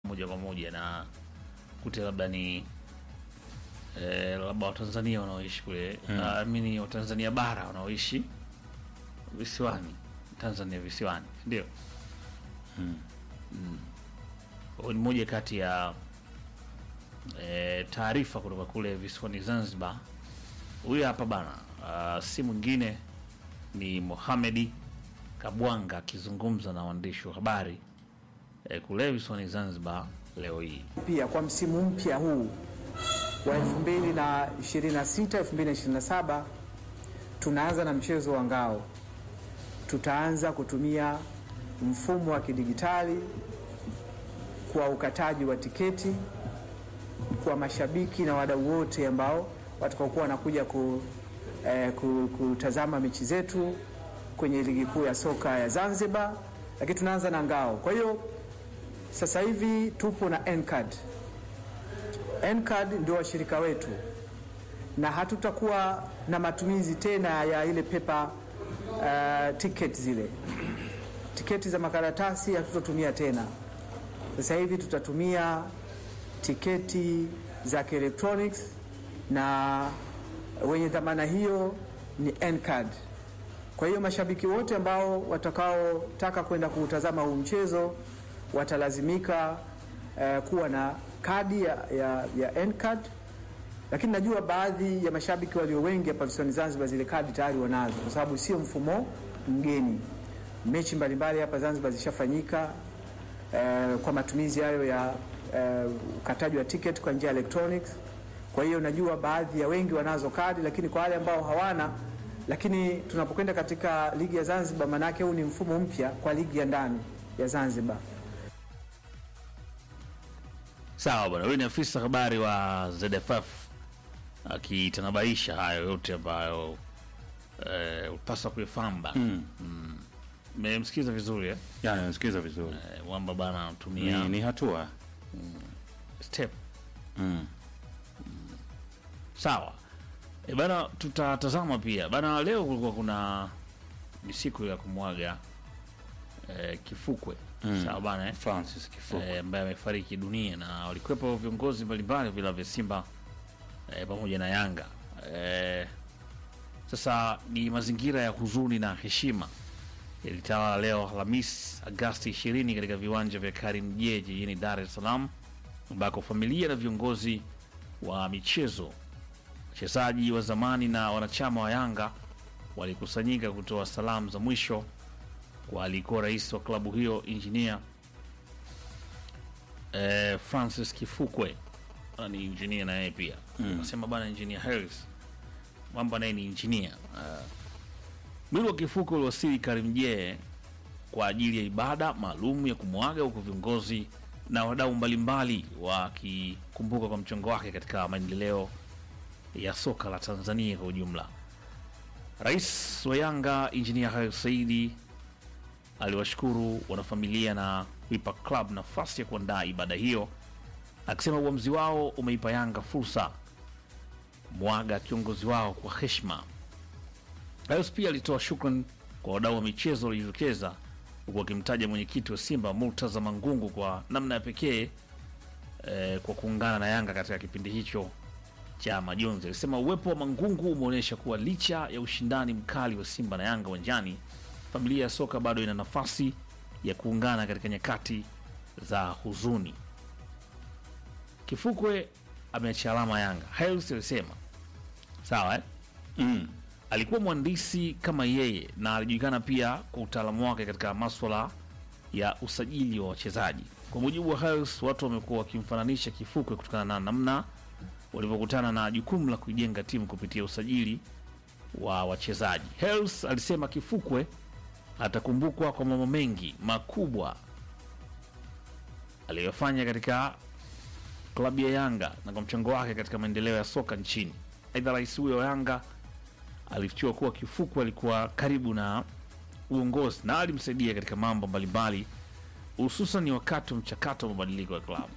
moja kwa moja na kute labda ni eh, labda Watanzania wanaoishi kule Mm. mm. amini Watanzania bara wanaoishi visiwani Tanzania visiwani ndio Mm. Huyu ni moja kati ya e, taarifa kutoka kule visiwani Zanzibar. Huyu hapa bana, uh, si mwingine ni Mohamedi Kabwanga akizungumza na waandishi wa habari e, kule visiwani Zanzibar leo hii. Pia kwa msimu mpya huu wa 2026 2027 tunaanza na mchezo wa ngao. Tutaanza kutumia mfumo wa kidigitali kwa ukataji wa tiketi kwa mashabiki na wadau wote ambao watakaokuwa wanakuja ku, eh, ku, kutazama mechi zetu kwenye ligi kuu ya soka ya Zanzibar, lakini tunaanza na ngao. Kwa hiyo sasa hivi tupo na Ncard. Ncard ndio washirika wetu, na hatutakuwa na matumizi tena ya ile pepa uh, ticket zile tiketi za makaratasi hatutotumia tena. Sasa hivi tutatumia tiketi za kielektroniki na wenye dhamana hiyo ni Ncard. Kwa hiyo mashabiki wote ambao watakaotaka kwenda kuutazama huu mchezo watalazimika eh, kuwa na kadi ya, ya, ya Ncard, lakini najua baadhi ya mashabiki walio wengi hapa visiwani Zanzibar zile kadi tayari wanazo, kwa sababu sio mfumo mgeni. Mechi mbalimbali hapa Zanzibar zishafanyika eh, kwa matumizi hayo ya eh, ukataji wa ticket kwa njia ya electronics. Kwa hiyo najua baadhi ya wengi wanazo kadi, lakini kwa wale ambao hawana, lakini tunapokwenda katika ligi ya Zanzibar, maanake huu ni mfumo mpya kwa ligi ya ndani ya Zanzibar. Sawa bwana, huyu ni afisa habari wa ZFF akitanabaisha hayo yote ambayo eh, upasa kuifahamu bana. Mm. Mmemsikiza vizuri eh? Ya, nimesikiza vizuri. Eh, Wamba bana anatumia Ni, ni hatua. step Mm. Sawa e bana, tutatazama pia bana. Leo kulikuwa kuna ni siku ya kumwaga e, Kifukwe Mm. sawa bana eh? Francis Kifuku. e, ambaye amefariki dunia na walikuwepo viongozi mbalimbali vila vya Simba e, pamoja na Yanga e, sasa ni mazingira ya huzuni na heshima yalitawala leo Alhamis Agasti 20 katika viwanja vya Karimjee jijini Dar es Salaam ambako familia na viongozi wa michezo wachezaji wa zamani na wanachama wa Yanga walikusanyika kutoa salamu za mwisho kwa alikuwa rais wa klabu hiyo injinia eh, Francis Kifukwe Ah, ni injinia na yeye pia nasema bana, injinia Harris mwamba naye ni injinia uh, mwili wa Kifukwe uliwasili Karimjee kwa ajili ya ibada maalum ya kumwaga, huku viongozi na wadau mbalimbali wakikumbuka kwa mchango wake katika maendeleo ya soka la Tanzania kwa ujumla. Rais wa Yanga Injinia Hersi Saidi aliwashukuru wanafamilia na kuipa club nafasi ya kuandaa ibada hiyo, akisema uamuzi wao umeipa Yanga fursa kumwaga kiongozi wao kwa heshima. Rais pia alitoa shukran kwa wadau wa michezo waliojitokeza, huku akimtaja mwenyekiti wa Simba Murtaza Mangungu kwa namna ya pekee eh, kwa kuungana na Yanga katika kipindi hicho cha majonzi. Alisema uwepo wa Mangungu umeonyesha kuwa licha ya ushindani mkali wa Simba na Yanga uwanjani, familia ya soka bado ina nafasi ya kuungana katika nyakati za huzuni. Kifukwe ameacha alama Yanga. Hersi alisema sawa eh? Mm. alikuwa mhandisi kama yeye na alijulikana pia kwa utaalamu wake katika maswala ya usajili wa wachezaji. Kwa mujibu wa Harris, watu wamekuwa wakimfananisha Kifukwe kutokana na namna walivyokutana na jukumu la kuijenga timu kupitia usajili wa wachezaji. Harris alisema Kifukwe atakumbukwa kwa mambo mengi makubwa aliyofanya katika klabu ya Yanga na kwa mchango wake katika maendeleo ya soka nchini. Aidha, rais huyo wa Yanga alifichua kuwa Kifukwe alikuwa karibu na uongozi na alimsaidia katika mambo mbalimbali, hususan wakati wa mchakato wa mabadiliko ya klabu.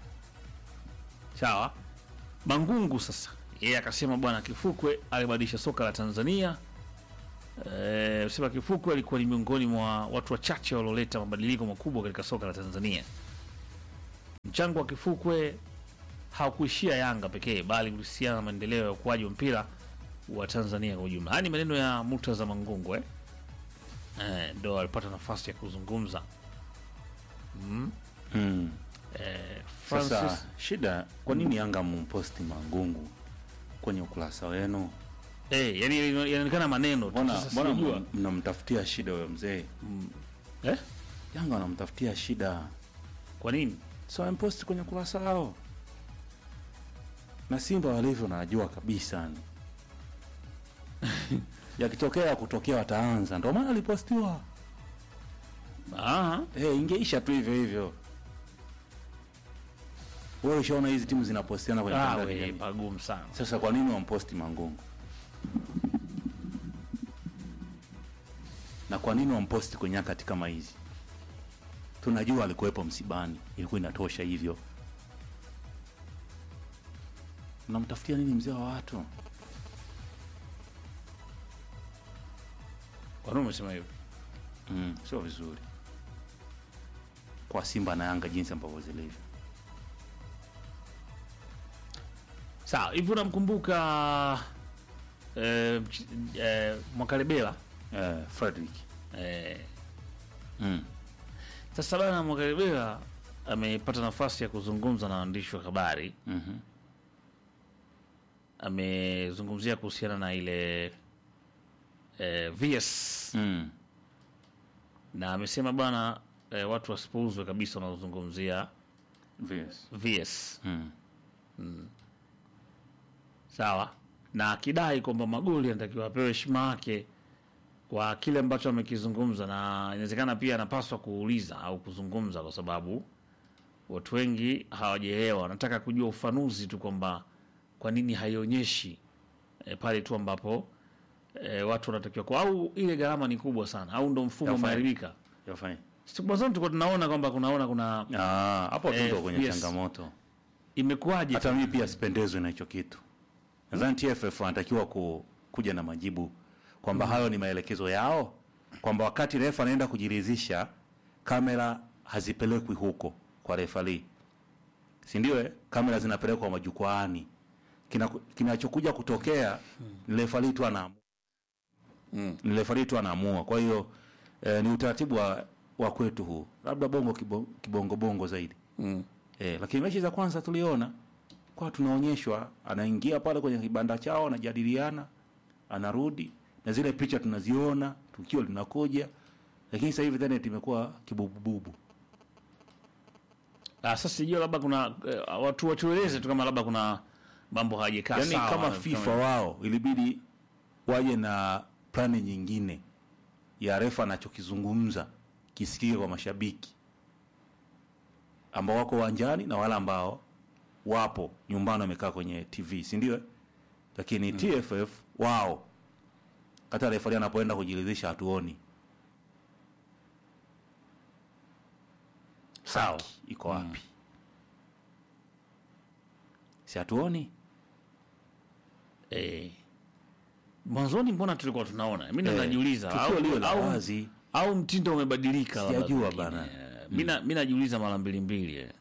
Sawa, Mangungu sasa yeye akasema bwana Kifukwe alibadilisha soka la Tanzania. E, sema Kifukwe alikuwa ni miongoni mwa watu wachache walioleta mabadiliko makubwa katika soka la Tanzania. mchango wa Kifukwe haukuishia Yanga pekee bali kuhusiana na maendeleo ya ukuaji wa mpira wa Tanzania kwa ujumla. Haya ni maneno ya Murtaza Mangungu eh? Eh, ndo alipata nafasi ya kuzungumza mm. eh, Francis Sasa shida, kwa nini Yanga mumposti Mangungu kwenye ukurasa wenu? eh, yani inaonekana maneno tu. Mbona Sasa mbona sijajua. mna- mnamtafutia shida huyo mzee? eh? Yanga wanamtafutia shida, Kwa nini? so wamposti kwenye ukurasa wao, na Simba walivyo najua kabisa ni yakitokea kutokea wataanza, ndio maana alipostiwa. Ah, Eh, ingeisha tu hivyo hivyo. Wewe ushaona hizi timu zinapostiana kwenye ah, mitandao ya we, kijamii. pagumu sana. Sasa kwa nini wamposti Mangungu? Na kwa nini wamposti kwenye nyakati kama hizi? Tunajua alikuwepo msibani, ilikuwa inatosha hivyo. Unamtafutia nini mzee wa watu? Kwa nini umesema hivyo? Mm, sio vizuri kwa Simba na Yanga jinsi ambavyo zilivyo. Sawa, hivi unamkumbuka eh, mch- eh, Mwakalebela Eh, Frederick. eh, Mm. sasa bana Mwakalebela amepata nafasi ya kuzungumza na waandishi wa habari. Mhm. Amezungumzia kuhusiana na ile eh, VS Mm. na amesema bana eh, watu wasipuuzwe kabisa wanaozungumzia Yes. VS Mm. sawa, na akidai kwamba Magoli anatakiwa apewe heshima yake kwa kile ambacho amekizungumza, na inawezekana pia anapaswa kuuliza au kuzungumza, kwa sababu watu wengi hawajaelewa, wanataka kujua ufanuzi tu kwamba kwa nini haionyeshi e, pale tu ambapo e, watu wanatakiwa kwa, au ile gharama ni kubwa sana, au ndo mfumo Yafanye. umeharibika. Yafanye. Siku mwanzoni tulikuwa tunaona kwamba kunaona kuna Ah, hapo tu Eh, ndo kwenye yes. changamoto. imekuwaje Hata mimi pia sipendezwi na hicho kitu. Nadhani TFF anatakiwa ku, kuja na majibu kwamba hayo ni maelekezo yao, kwamba wakati refa anaenda kujiridhisha kamera hazipelekwi huko kwa refali, si ndio? eh? Kamera zinapelekwa majukwaani. Kina- Kinachokuja kutokea ni refali tu anaamua, ni refali tu anaamua. Kwa hiyo eh, ni utaratibu wa, wa kwetu huu, labda bongo kibo- kibongo bongo zaidi Eh, lakini mechi za kwanza tuliona kwa tunaonyeshwa anaingia pale kwenye kibanda chao anajadiliana, anarudi na zile picha tunaziona, tukio linakuja, lakini sasa hivi internet imekuwa kibubububu. Ah, sasa sijui labda kuna eh, watu watueleze tu kama labda kuna mambo hayajakaa Yaani sawa. kama FIFA wao ilibidi waje na plani nyingine ya refa anachokizungumza kisikike kwa mashabiki ambao wako uwanjani na wale ambao wapo nyumbani wamekaa kwenye TV, si ndio? eh? Lakini TFF wao hata refari anapoenda kujiridhisha hatuoni sawa. haki iko wapi, si hatuoni Eh. Mwanzoni mbona tulikuwa tunaona? Mimi ndo Eh, najiuliza tukio au, liwe la au, wazi. au mtindo umebadilika labda Sijajua pengine. bana. Eh, Mimi na- mimi najiuliza mara mbili mbili. eh.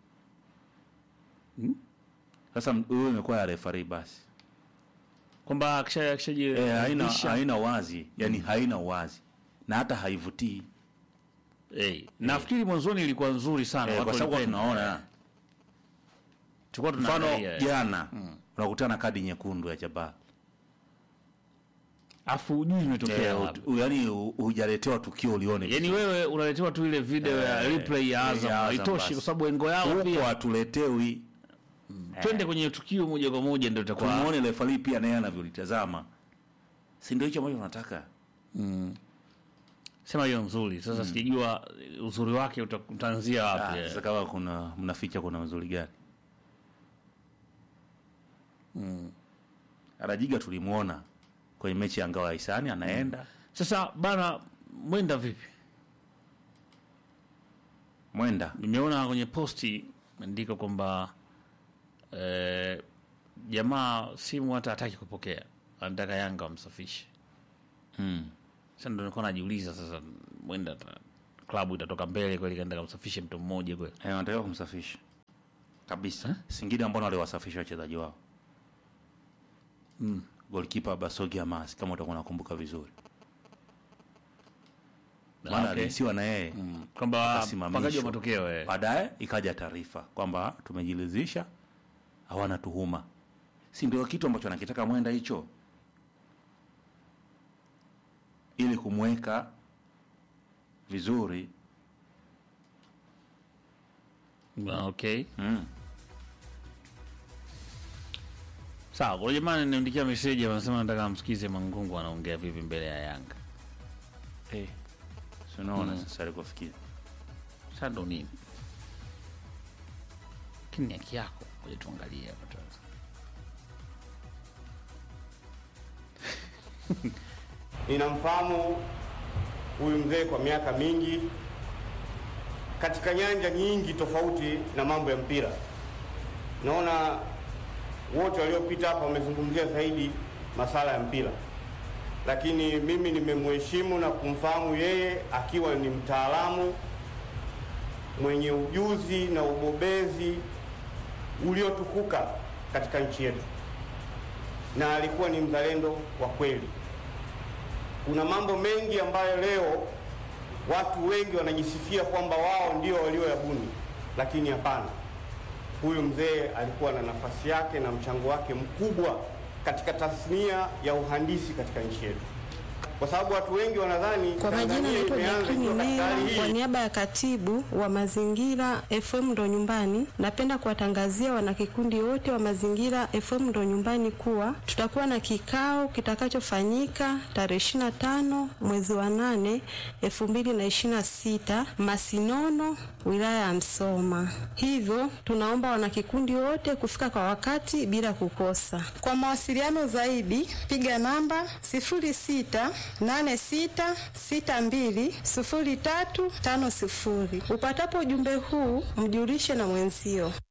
Sasa m- huyo imekuwa ya refari basi Kwamba akisha Eh, haina, akishajiridhisha haina wazi yani haina uwazi na hata haivutii eh, nafikiri mwanzoni ilikuwa nzuri sana. eh, watu kwa sababu walipenda. tunaona tulikuwa mfano tunaangalia. eh. jana unakutana kadi nyekundu ya Jabaa Afu hujui imetokea eh, wapi. ut- u- yani u- hujaletewa tukio ulione Yaani wewe unaletewa tu ile video ya Eh, replay ya ya Azam Azam haitoshi basi. kwa sababu engo yao huko pia hatuletewi twende kwenye tukio moja kwa moja ndio itakuwa tumuone refari pia naye anavyolitazama si ndio hicho ambacho unataka sema hiyo nzuri. Sasa sijajua uzuri wake uta- utaanzia wapi. Ah, eh. sasa kama kuna mnaficha kuna uzuri gani Arajiga tulimuona kwenye mechi ya ngao ya Hisani anaenda Sasa bana, mwenda vipi? mwenda Nimeona kwenye posti andika kwamba eh, jamaa simu hata hataki kupokea, anataka Yanga wamsafishe. mm. Sasa ndo nilikuwa najiuliza sasa, mwenda ta- klabu itatoka mbele kweli, kaenda kamsafishe mtu mmoja kweli? Eh, wanatakiwa kumsafisha kabisa Singida ambao waliwasafisha wachezaji wao mm. golkipa Basogi Amas kama utakuwa unakumbuka vizuri maana Okay. alihisiwa na yeye Mm, kwamba akasimamishwa. mpangaji wa matokeo eh. baadaye ikaja taarifa kwamba tumejiridhisha hawana tuhuma si ndio kitu ambacho anakitaka mwenda hicho ili kumweka vizuri Ah, okay mm. sawa kwa jamani niandikia meseji wanasema nataka amsikize mangungu anaongea vipi mbele ya yanga hey. sinaona sasa alikofikia sasa ndo nini lakini ni haki yako kuja tuangalie hapa sasa. Ninamfahamu huyu mzee kwa miaka mingi katika nyanja nyingi tofauti na mambo ya mpira. Naona wote waliopita hapa wamezungumzia zaidi masala ya mpira, lakini mimi nimemheshimu na kumfahamu yeye akiwa ni mtaalamu mwenye ujuzi na ubobezi uliotukuka katika nchi yetu, na alikuwa ni mzalendo wa kweli kuna mambo mengi ambayo leo watu wengi wanajisifia kwamba wao ndio walioyabuni, lakini hapana. Huyu mzee alikuwa na nafasi yake na mchango wake mkubwa katika tasnia ya uhandisi katika nchi yetu, kwa sababu watu wengi wanadhani Kwa majina Tanzania naitwa imeanza Jacqueline ikiwa katika Nela, hali kwa hii. niaba ya katibu wa mazingira FM ndo nyumbani, napenda kuwatangazia wanakikundi wote wa mazingira FM ndo nyumbani kuwa tutakuwa na kikao kitakachofanyika tarehe 25 mwezi wa 8 2026 Masinono, wilaya ya Msoma. Hivyo tunaomba wanakikundi wote kufika kwa wakati bila kukosa. Kwa mawasiliano zaidi piga namba 0686620350. Upatapo ujumbe huu mjulishe na mwenzio.